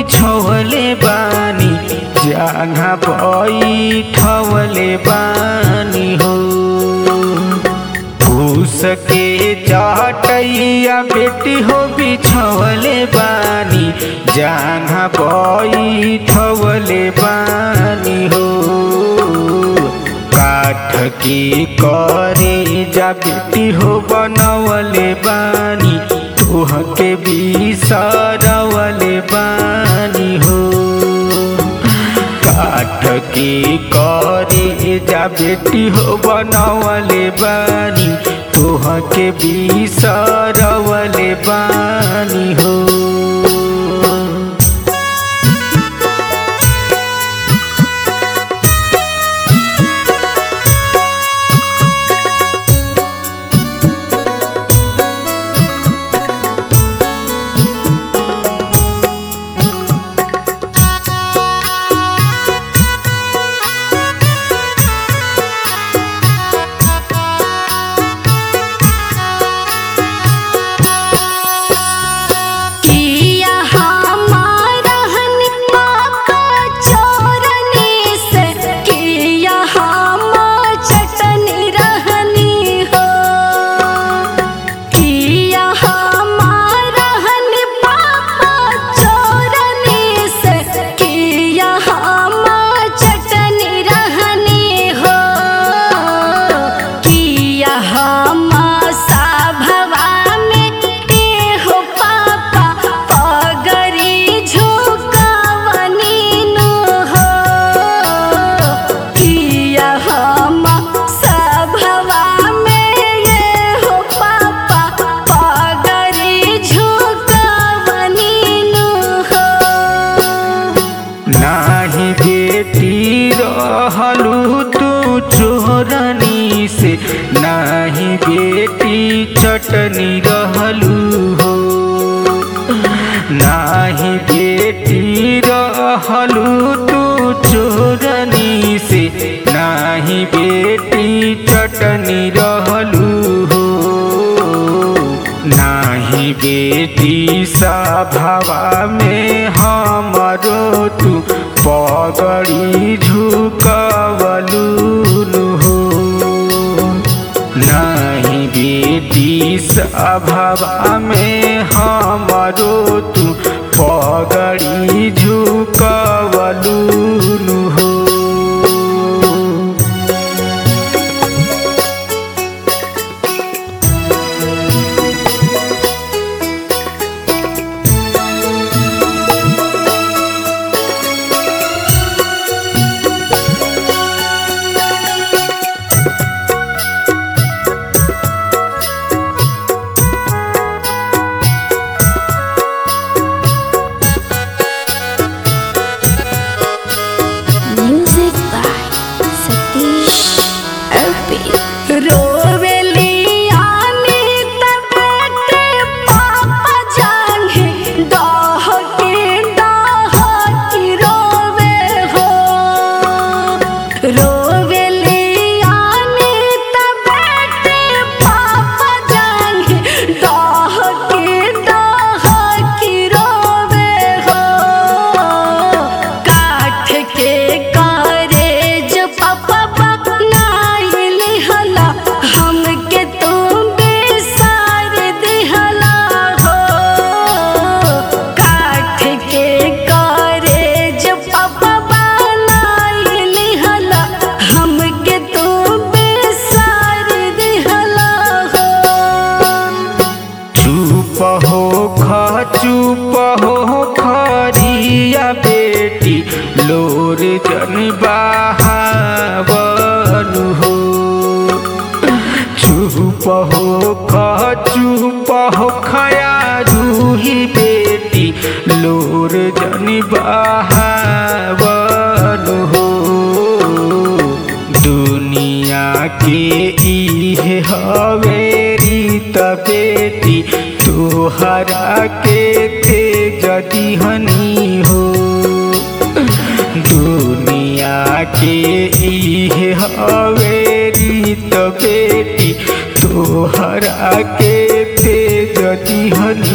बिछवले बानी जहाँ बैठवले बानी हो फूस के चटैया बेटी हो बिछवले बानी जहाँ बैठवले बानी हो काठ के करे जा बेटी हो बनवले बानी तोह के बिसरवले बानी हो काठ के करे जा बेटी हो बनवले बानी तोह के बिसरवले बानी हो किया हमारा हनी पाका चोरनी से किया हम चटनी रहनी हो किया हमारा हनी पाका चोरनी से किया हम चटनी रहनी हो किया हम सभवा में एहो पापा पगरी झुकावनी नु हो किया हम सभवा में एहो पापा पगरी झुकावनी नु हो नाही बेटी रहलू तू चोरनी से नाही बेटी चटनी रहलू हो नाही बेटी रहलू तू चोरनी से नाही बेटी चटनी रहलू हो नाही बेटी सभावा में हमरो तू पगड़ी झुकवलू हो नाही बेटी सभावा में हमरो तू पगड़ी झुकवलू हो Music by Satish Arpi. रोवेली आनी तबेटे पापा जाने डाह के डाह की रोवे हो रोवेली आनी तबेटे पापा जाने डाह के डाह की रोवे हो काठ के कारेज पापा बनाइली हला हमके तुम बेसार दिहला हो काठ के कारेज पापा बनाइली हला हमके तुम बेसार दिहला हो चुप हो खा चुप हो खरिया बेटी लोर जन बहावन हो चुप हो खा चुप हो खया रूही बेटी लोर जन बहावन हो दुनिया के इहे हवे रीत बेटी तोहरा के थे जदी हनी हो दुनिया के इहे हवे रीत बेटी तोहरा के थे जदी हनी